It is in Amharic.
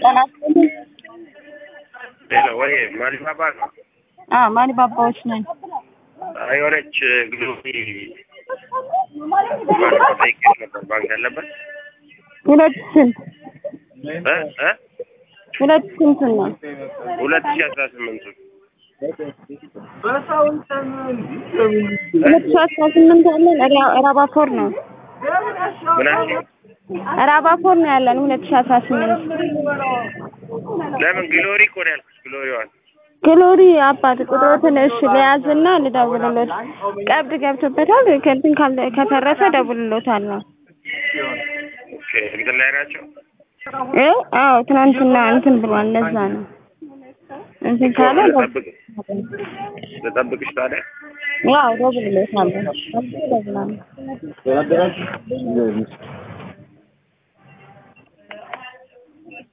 ጤና ይስጥልኝ። ሌላ ወይ ማሊባባ ነው። አዎ ማሊ ባባዎች ነን። የሆነች ግሎሪ ማለት ጠይቄሽ ነበር ባንክ ያለበት ሁለት ስንት እ እ ሁለት ስንት ነው? ሁለት ሺህ አስራ ስምንቱ ሁለት ሺህ አስራ ስምንት ያለን ራ- ራባፎር ነው። ምናምን ራባፎር ነው ያለን ሁለት ሺህ አስራ ስምንት ለምን ግሎሪ እኮ ነው ያልኩሽ። ግሎሪዋን ግሎሪ አባት ቁጥሮትን እሺ ልያዝና ልደውልሎት። ቀብድ ገብቶበታል። ከእንትን ካለ ከፈረሰ ደውልሎታል ነው ኦኬ እንትን ላይ ናቸው። እ አዎ ትናንትና እንትን ብሏል። ለዛ ነው እንትን ካለ ልጠብቅ ልጠብቅሽ ታዲያ ያው ደውልሎታል። ደውላለሁ